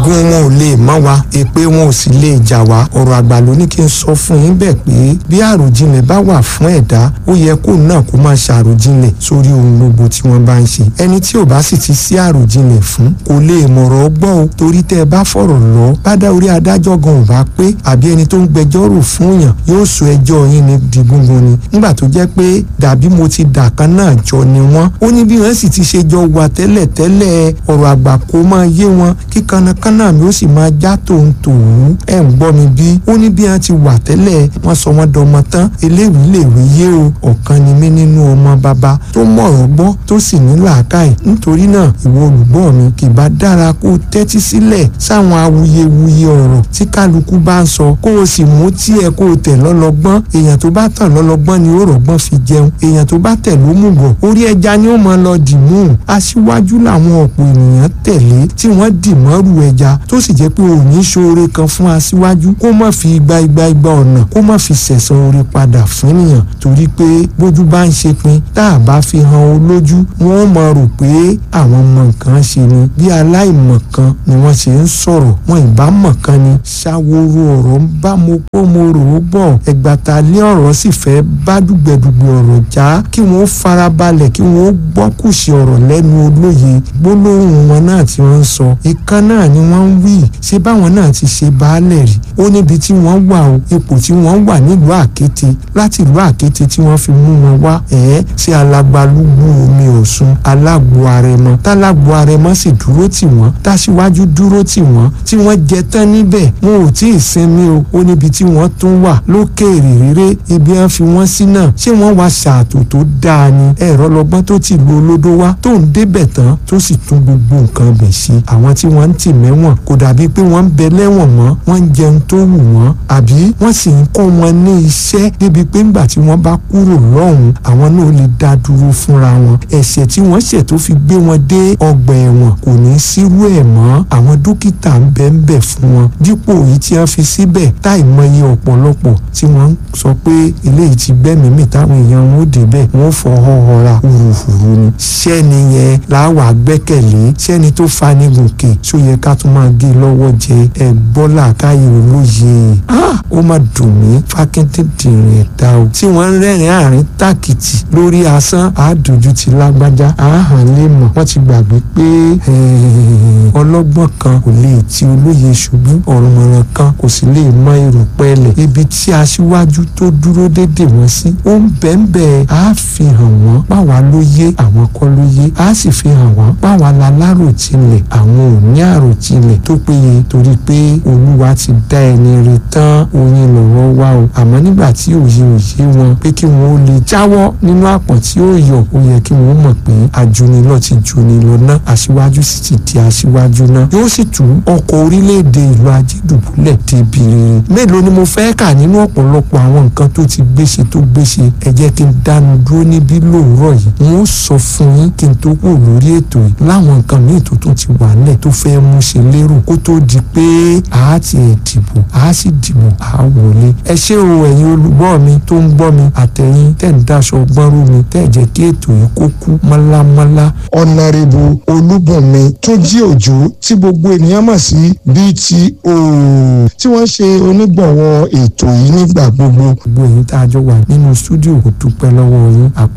ogun wọn ò lè mọ́ wa èpè wọn ò sì lè jà wá ọ̀rọ̀ àgbà ló ní kí n sọ fún yín bẹ́ẹ̀ pé bí àròjinlẹ̀ bá wà fún ẹ̀dá ó yẹ kó náà kó máa ṣàròjinlẹ̀ sórí ohun gbogbo tí wọ́n bá ń ṣe ẹni tí ò bá sì ti sí àròjinlẹ̀ fún kò lè mọ̀rọ̀ gbọ́ o torí tẹ́ ẹ bá fọ̀rọ̀ lọ bádá orí adájọ́ gan ò bá pé àbí ẹni tó ń gbẹjọ́rò fún yàn yóò sọ ẹjọ́ yín ní di gúngun ni nígbà tó jẹ́ pé dàbí mo ti dà kan náà jọ ni wọ́n ó ní bí wọ́n sì ti ṣe jọ wà tẹ́lẹ̀ tẹ́lẹ̀ ọ̀rọ̀ àgbà kó máa yé wọn kí kanakana mi ó sì máa já tòun tòun ẹ̀ ń gbọ́ mi bí ó ní bí wọ́n ti wà tẹ́lẹ̀ wọ́n sọ wọ́n dọmọ tán eléwìí lèwe yé o ọ̀kan ni mí nínú ọmọ bàbá tó mọ̀rọ̀ gbọ́ tó sì ní làákàyè nítorí náà ìwọ olùgbọ́ mi kì bá dára kó tẹ́tí sílẹ̀ sáwọn awuyewuye ọ̀rọ̀ tí kálukú bá ń sọ kó o sì mú tiẹ̀ kó o tẹ̀ lọ́lọ́gbọ́n èèyàn tó bá tàn lọ́lọ́gbọ́n ni ó rọ̀gbọ́n fi jẹun èèyàn tó bá tẹ̀ ló mú bọ̀ orí ẹja ni ó máa lọ dì mú aṣíwájú làwọn ọ̀pọ̀ ènìyàn tẹ̀lé tí wọ́n dì mọ́rù ẹja tó sì jẹ́ pé òní ṣoore kan fún aṣíwájú kó má fi igba igba igba ọ̀nà kó má fi sẹ̀san oore padà fún ènìyàn torí pé bójú bá ń ṣe pin tá a bá fi hàn olójú wọn ó máa rò pé àwọn mọ nǹkan ṣe ni bí aláìmọ̀kan ni wọ́n ṣe ń sọ̀rọ̀ wọn ìbá mọ̀kan ni ṣàwòrò ọ̀rọ̀ ń bá mo kó mo rò ó bọ̀ ẹgbàta lé ọ̀rọ̀ sì fẹ́ bá dùgbẹ̀dùgbẹ̀ ọ̀rọ̀ já kí wọ́n farabalẹ̀ kí wọ́n gbọ́ kùsì ọ̀rọ̀ lẹ́nu olóye gbólóhùn wọn náà tí wọ́n ń sọ ìkan náà ni wọ́n ń wí ṣé báwọn náà ti ṣe baálẹ̀ rí ó níbi tí wọ́n wà o ipò tí wọ́n wà nílùú àkété láti ìlú àkété tí wọ́n fi mú wọn wá ẹ̀ẹ́ sí alágbálúgbú omi ọ̀ṣun alágbo arẹmọ tálágbo arẹmọ sì dúró tì wọ́n táṣíwájú dúró tì wọ́n tí wọ́n jẹ tán níbẹ̀ wọn ò tí ì sinmi o ó níbi tí wọ́n tún wà lókèèrè réré ibi wọn fi wọ́n sí náà ṣé wọ́n wá ṣàtò tó dáa ni ẹ̀rọ lọ́gbọ́n tó ti lu olódó wá tó ń débẹ̀ tán tó sì tún gbogbo nǹkan bẹ̀ ṣe àwọn tí wọ́n ń tì mẹ́wọ̀n kò dàbí pé wọ́n ń bẹ lẹ́wọ̀n mọ́ wọ́n ń jẹun tó wù wọ́n àbí wọ́n sì ń kọ́ wọn ní iṣẹ́ débi pé ńgbà tí wọ́n bá kúrò lọ́hùn àwọn náà lè dá dúró fúnra wọn ẹ̀ṣẹ̀ tí wọ́n ṣẹ̀ tó fi gbé wọn dé ọgbà ẹ̀wọ̀n kò ní sírú ẹ̀ mọ́ àwọn dókítà ń bẹ ń bẹ fún wọn dípò èyí tí wọ́n fi síbẹ̀ táì mọye ọ̀pọ̀lọpọ̀ tí wọ́n ń sọ pé eléyìí ti gbẹ́mìí mì táwọn èèyàn wọn ò débẹ̀ wọ́n fọ́ họ́họ́ra hùrùhùrù ni sẹ́ni yẹn làwọn àgbẹ́kẹ̀lé sẹ́ni tó fani gòkè ṣó yẹ ká tún máa gé lọ́wọ́ jẹ ẹ gbọ́ làákàyè olóye ó má dùn mí fákíntì dìrín ẹ̀dá o tí wọ́n ń rẹ́rìn àárín tàkìtì lórí asán àádójú ti lágbájá àáhàn lè mọ̀ wọ́n ti gbàgbé pé ọlọ́gbọ́n kan kò lè ti olóye ṣubú ọ̀rùnmọ̀ràn kan kò sì lè mọ èrò pẹ́ẹ́lẹ̀ ibi tí aṣíwájú tó dúró dédè wọ́n sí ó ń bẹ́ẹ̀nbẹ́ á fi hàn wọ́n báwa ló yé àwọn kọ́ ló yé á sì fi hàn wọ́n báwa la láròtilẹ̀ àwọn ò ní àròtilẹ̀ tó péye torí pé olúwa ti dá ẹni rè tán oyin lọ́rọ̀ wá o àmọ́ nígbà tí òye òye wọn pé kí wọ́n ó lè jáwọ́ nínú àpọ̀n tí ó yọ ó yẹ kí wọ́n mọ̀ pé ajunilọ́ ti junilọ náà aṣíwájú sì ti di aṣíwájú náà yóò sì tú ọkọ̀ orílẹ̀-èdè ìlú ajédùbúlẹ̀ débi rere mélòó ni mo fẹ́ kà nínú ọ̀pọ̀lọpọ̀ àwọn nǹkan tó ti gbéṣe tó gbéṣe ẹ jẹ́ kí n dánu dúró níbí lóòrọ̀ yìí n ó sọ fún yín kí n tó kù lórí ètò yìí láwọn nǹkan míì tó tún ti wà nílẹ̀ tó fẹ́ mú ṣe lérò kó tó di pé a ti ẹ̀ dìbò a sì dìbò a wọlé ẹ ṣé o ẹ̀yin olùgbọ́ mi tó ń gbọ́ mi àtẹ̀yìn tẹ̀ ń daṣọ gbọ́nrú mi tẹ̀ jẹ́ kí ètò yìí kó kú mọ́lámọ́lá. ọ̀nàrẹ́bù olúbùnmi tó jí òjò tí gbogbo ènìyàn mọ̀ sí BTO tí wọ́n ṣe onígbọ̀wọ́ ètò yìí nígbà gbogbo. gbogbo èyí tá a jọ wà nínú stúdíò kò dúpẹ́ lọ́wọ́ yín àpò